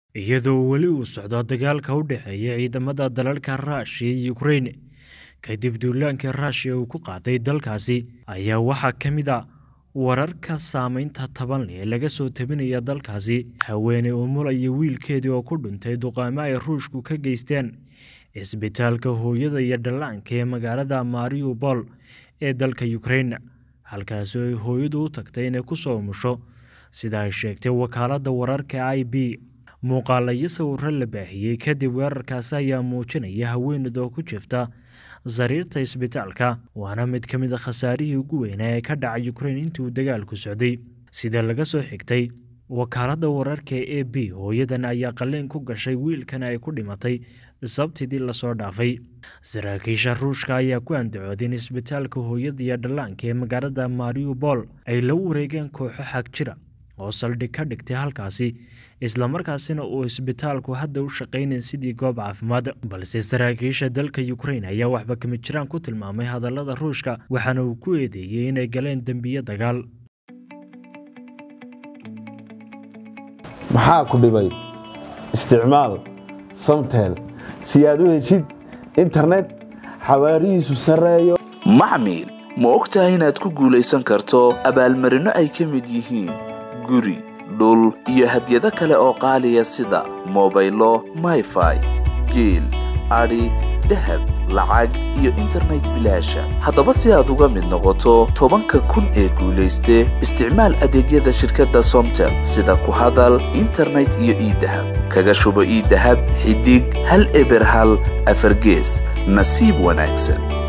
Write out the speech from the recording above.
iyadoo weli uu socdo dagaalka u dhexeeya ciidamada dalalka ruushiya iyo ukrein kadib duulaankii ruushiya uu ku qaaday dalkaasi ayaa waxaa ka mid a wararka saameynta taban leh ee laga soo tabinaya dalkaasi haweeney umul iyo wiilkeedii oo ku dhintay duqaamo ay ruushku ka geysteen cisbitaalka hooyada iyo dhallaanka ee magaalada mariupol ee dalka ukrein halkaasi ay hooyadu u tagtay inay ku soo umusho sida ay sheegtay wakaaladda wararka i b muuqaala iyo sawiro la baahiyey kadib weerarkaasi ayaa muujinaya haweeneyd oo ku jirta sariirta isbitaalka waana mid ka mid a khasaarihii ugu weynaa ee ka dhacay ukrein intii uu dagaalku socday sida laga soo xigtay wakaaladda wararka e b hooyadan ayaa qalliin ku gashay wiilkana ay ku dhimatay sabtidii lasoo dhaafay saraakiisha ruushka ayaa ku andacooday in isbitaalka hooyada iyo dhallaanka ee magaalada mariupol ay la wareegeen kooxo xag jira oo saldhig ka dhigtay halkaasi islamarkaasina uu isbitaalku hadda u shaqaynayn sidii goob caafimaad balse saraakiisha dalka ukrein ayaa waxba kama jiraan ku tilmaamay hadallada ruushka waxaana uu ku eedeeyey inay galeen dembiyo dagaal maxaa ku dhibay isticmaal samtel si aad u heshid internet xawaarihiisu sarreeyo maxmil ma og tahay inaad ku guulaysan karto abaalmarinno ay ka mid yihiin guri dhul iyo hadyado kale oo qaaliya sida mobaylo mayfai geel adhi dahab lacag iyo internet bilaasha haddaba si aad uga mid noqoto tobanka kun ee guulayste isticmaal adeegyada shirkadda somtel sida ku hadal internet iyo iidahab kaga shubo iidahab xidig hal eber hal afargees nasiib wanaagsan